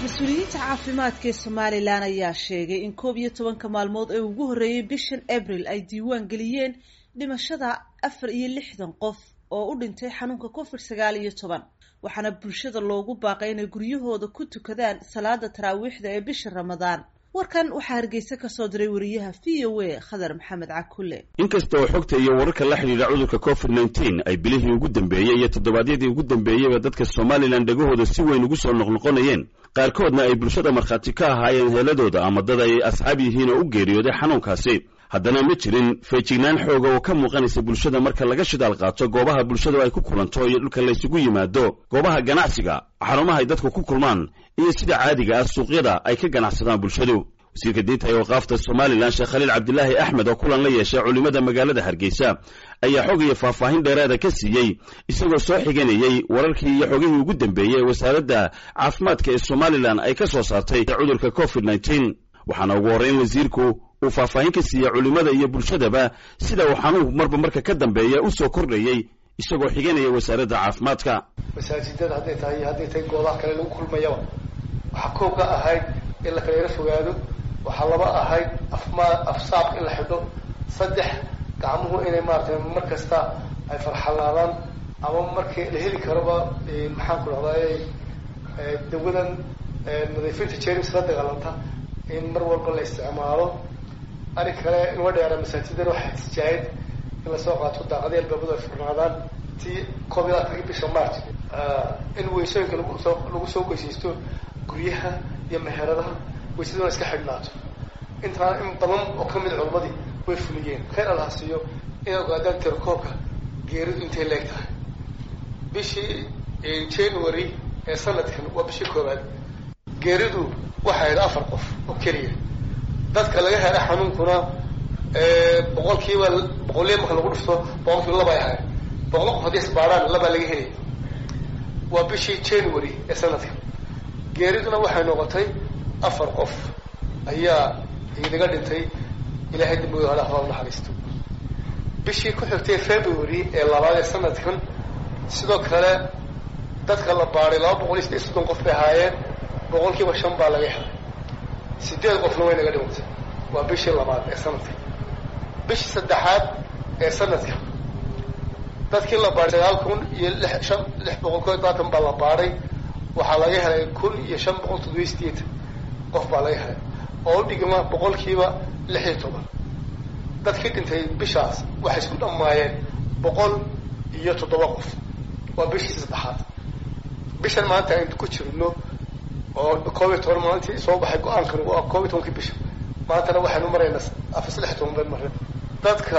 mas-uuliyiinta caafimaadka ee somalilan ayaa sheegay in koob iyo tobanka maalmood ee ugu horreeyay bishan abril ay diiwaan geliyeen dhimashada afar iyo lixdan qof oo u dhintay xanuunka covid sagaal iyo toban waxaana bulshada loogu baaqay inay guryahooda ku tukadaan salaada taraawiixda ee bisha ramadaan warkan waxaa hargeysa kasoo diray wariyaha v o a khadar maxamed cakule inkasta oo xogta iyo wararka la xidhiidha cudurka covid nneteen ay bilihii ugu dambeeyey iyo toddobaadyadii ugu dambeeyeyba dadka somalilan dhegahooda si weyn ugu soo noqnoqonayeen qaarkoodna ay bulshada markhaati ka ahaayeen heeladooda ama dad ay asxaab yihiin oo u geeriyooday xanuunkaasi haddana ma jirin feejignaan xooga oo ka muuqanaysa bulshada marka laga shidaal qaato goobaha bulshadu ay ku kulanto iyo dhulka laysugu yimaado goobaha ganacsiga xarumaha ay dadku ku kulmaan iyo sida caadiga ah suuqyada ay ka ganacsadaan bulshadu wasiirka diinta ee waqaafta somalilan sheekh khaliil cabdilaahi axmed oo kulan la yeeshay culimmada magaalada hargeysa ayaa xog iyo faahfaahin dheeraada ka siiyey isagoo soo xiganayey wararkii iyo xogihii ugu dambeeyey ee wasaaradda caafimaadka ee somalilan ay ka soo saartay cudurka covid nneteen waxaana ugu horreyn wasiirku uu faahfaahin ka siiyey culimmada iyo bulshadaba sida uu xanuunku marba marka ka dambeeya u soo kordhayey isagoo xiganaya wasaaradda caafimaadka masaajidada hadday tahay iyo hadday tahay goobaha kale lagu kulmayaba waxaa koob ka ahayd in la kala yaro fogaado waxaa laba ahayd afma afsaabka in la xidho saddex gacmuhu inay maaratay mar kasta ay farxalaadaan ama markii la heli karoba maxaan ku dhahday dawadan nadiifinta jerms la dagaalanta in mar walba la isticmaalo arin kale inua dheera masaajidana waxaa tijaayad in lasoo qaato daaqadii albaabadu ay furnaadaan tii koob iyo labaatankii bisha march in weysooyinka lagusoo lagu soo weysaysto guryaha iyo meheradaha weysaduna iska xidhnaato intaa in badan oo kamid culimadii way fuliyeen khayr allaha siiyo inay ogaadaan tirakoobka geeridu intay leeg tahay bishii january ee sanadkan waa bishii koobaad geeridu waxay ahayd afar qof oo keliya dadka laga hela xanuunkuna boqol kiiba boqolliya marka lagu dhufto boqol kiiba laba ay ahayd boqol qof haddii isbaadhaan labaa laga helay waa bishii january ee sanadkan geeriduna waxay noqotay afar qof ayaa inaga dhintay ilaahay dambigooda hale haba naxariisto bishii ku xigtay february ee labaad ee sanadkan sidoo kale dadka la baadhay laba boqol iyo sideed soddon qof bay ahaayeen boqol kiiba shan baa laga helay sideed qofna way naga dhimantay waa bishii labaad ee sanadka bishii saddexaad ee sanadka dadkii la baadhay sagaal kun iyo lix shan lix boqol koo labaatan baa la baadhay waxaa laga helay kun iyo shan boqol toddobiyo sideetan qof baa laga helay oo u dhigma boqolkiiba lix iyo toban dadkii dhintay bishaas waxay isku dhammaayeen boqol iyo toddoba qof waa bishii saddexaad bishan maanta aynu ku jirno oo koob iyo toban maalintii soo baxay go-aankan waa koob iyo tobankii bisha maantana waxaynu maraynaa afar saddex toban bayn mareen dadka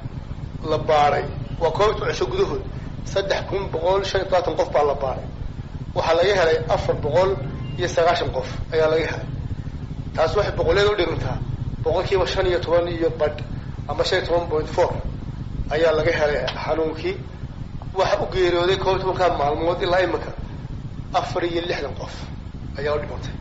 la baadhay waa koob iyo toban cisho gudahood saddex kun boqol shan iyo tobaatan qof baa la baadhay waxaa laga helay afar boqol iyo sagaashan qof ayaa laga helay taas waxay boqoleed u dhigantaa boqol kiiba shan iyo toban iyo badh ama shan iyo toban point four ayaa laga helay xanuunkii waxa u geeriyooday koob iyo tobankaa maalmood ilaa imika afar iyo lixdan qof ayaa u dhimantay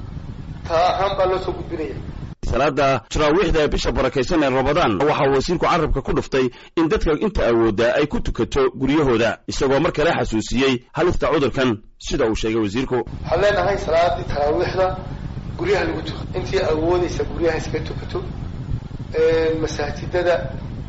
taa ahaan baa loo soo gudbinaya salaada taraawiixda ee bisha barakaysan ee ramadaan waxaa wasiirku carabka ku dhuftay in dadka inta awoodda ay ku tukato guryahooda isagoo mar kale xasuusiyey halista cudurkan sida uu sheegay wasiirku waxaan leenahay salaadii taraawiixda guryaha lagu tuka intii awoodaysa guryaha iska tukato masaajidada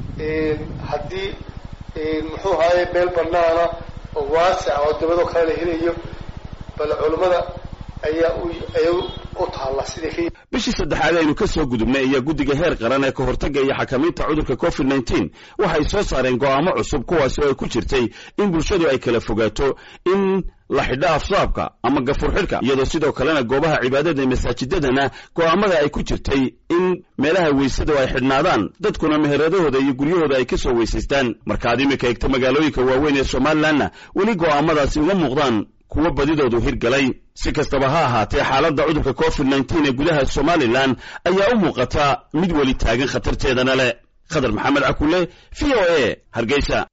haddii muxuu ahaaye meel banaana oo waasica oo dabadoo kale la helayo bal culimmada ayaa ay u taalla siday ka bishii saddexaad aynu ka soo gudubnay ayaa guddiga heer qaran ee ka hortagga iyo xakamaynta cudurka covid nneteen waxay soo saareen go'aamo cusub kuwaasi oo ay ku jirtay in bulshadu ay kala fogaato in la xidho afsaabka ama gafur xidhka iyadoo sidoo kalena goobaha cibaadada ee masaajidadana go'aamada ay ku jirtay in meelaha weysada ay xidhnaadaan dadkuna meheradahooda iyo guryahooda ay ka soo weysaystaan markaad iminka eegto magaalooyinka waaweyn ee somalilanna weli go'aamadaasi uma muuqdaan kuwa badidoodu hirgalay si kastaba ha ahaatee xaaladda cudurka covid nneteen ee gudaha somalilan ayaa u muuqata mid weli taagan khatarteedana leh khadar maxamed cakule v o a hargeysa